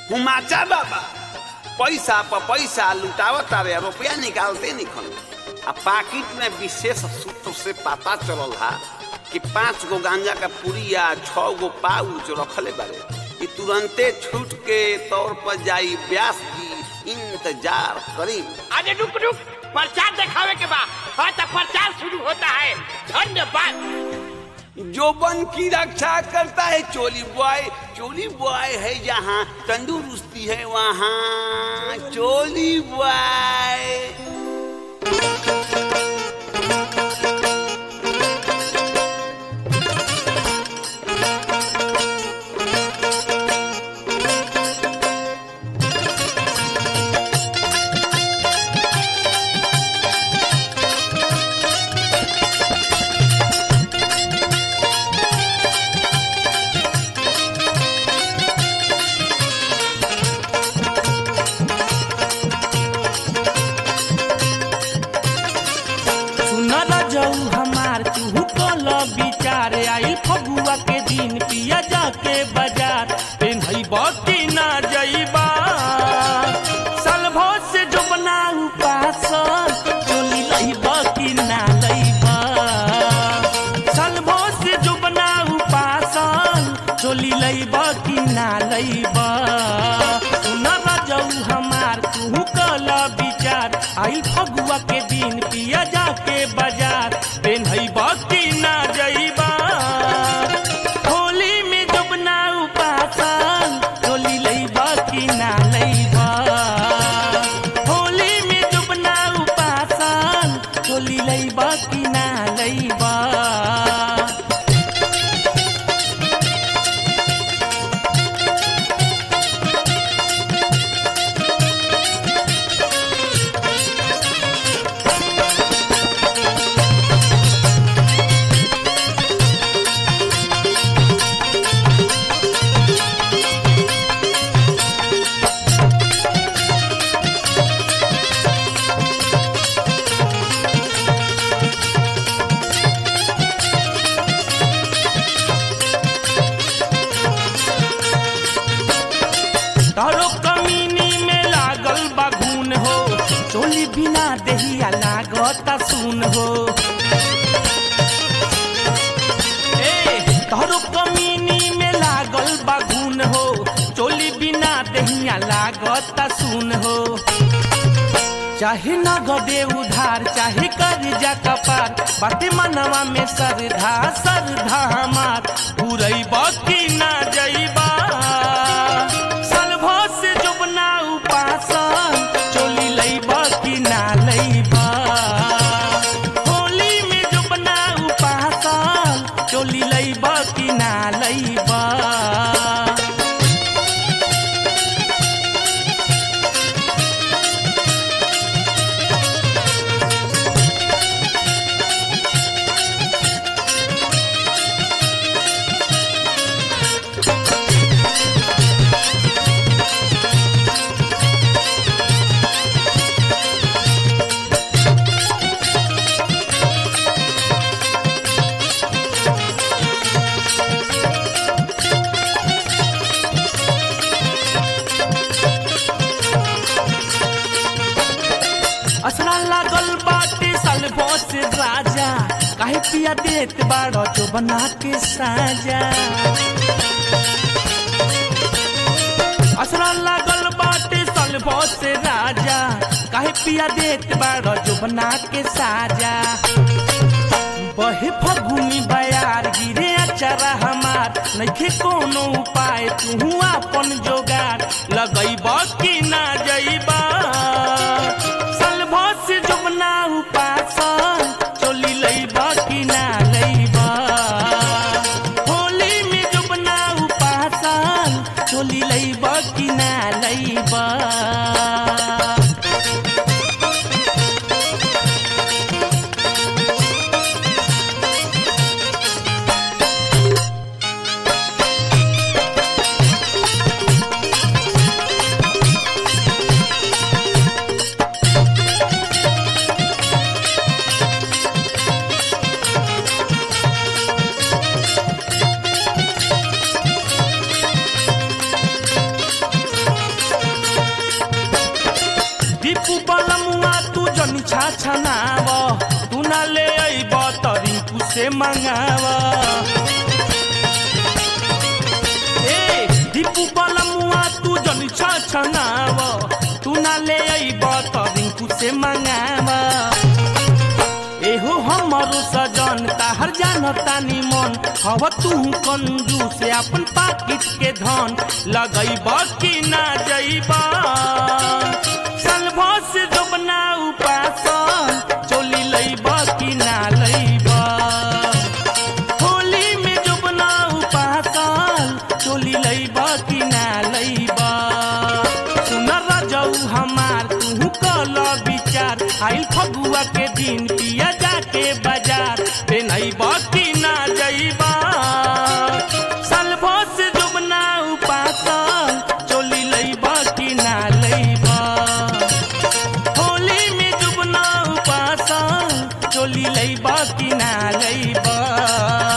हुमाचा बाबा पैसा पर पैसा लुटावत तारे रुपया निकालते निकल आ पाकिट में विशेष सूत्र से पता चलल हा कि पांच गो गांजा का पुड़िया छह गो पाउच रखले बारे कि तुरंते छूट के तौर पर जाई ब्यास की इंतजार करी अरे रुक रुक प्रचार दिखावे के बाद हाँ तो प्रचार शुरू होता है धन्यवाद जो बन की रक्षा करता है चोली बॉय चोली बॉय है जहाँ तंदुरुस्ती है वहाँ चोली बॉय सुनल जाऊ हमार तू कल विचार आई फगुआ के दिन पिया जाके बाजार पेन्हई बकी ना जईबा सलभो से जो बनाऊ पासन चोली लईबा की ना लईबा सलभो से जो बनाऊ पासन चोली लईबा की ना लईबा सुनल जाऊ हमार तू कल विचार आई फगुआ के दिन पिया जाके बाजार पेन्हई बकी ना जईबा होली में जब ना उपासन चोली लईबा की ना लईबा होली में जब ना उपासन चोली लईबा की ना लईबा तारो कमीनी में लागल बागुन हो चोली बिना देहिया लागत सुन हो ए तारो कमीनी में लागल बागुन हो चोली बिना देहिया लागत सुन हो चाहे नगदे उधार चाहे कर्जा कपार बाटे मनवा में सरधा सरधा हमार पूरई बकी ना जईबा सलभो से जुबना उपासन चोली लईबा की ना लईबा होली में जुबना उपासन चोली लईबा की ना लईबा असरा लागल बाटे सलभो से राजा काहे पिया देत बाड़ो जो बना के साजा असरा लागल बाटे सलभो से राजा काहे पिया देत बाड़ो जो बना के साजा बहे फगुनी बयार गिरे अचरा हमार नइखे कोनो उपाय तू अपन जोगार लगैब कि ना जइबा सलभो से जुबना उपासन चोली लैब कि ना लैब होली में जुबना उपासन चोली लैब कि ना लैब छाछनाव तू ना ले अइब त रिंकू से मंगाव ए दीपू बलमुआ तू जन छाछनाव तू ना ले अइब त रिंकू से मंगाव एहो हमरो सजन ताहर जानता निमन हव तू कंजू से अपन पाकिट के धन लगैब कि ना जइब सलभ से जोबना उपासन चोली लैब कि ना लैब होली में जोबना उपासन चोली लैब कि ना लैब सुन रजऊ हमार तू कल विचार आइल फगुआ के दिन पिया जाके बाजार पेनैब कि ना जइबा सलभ से जुबना उपासन चोली लैब कि ना लैब होली में जुबना उपासन चोली लैब कि ना लैब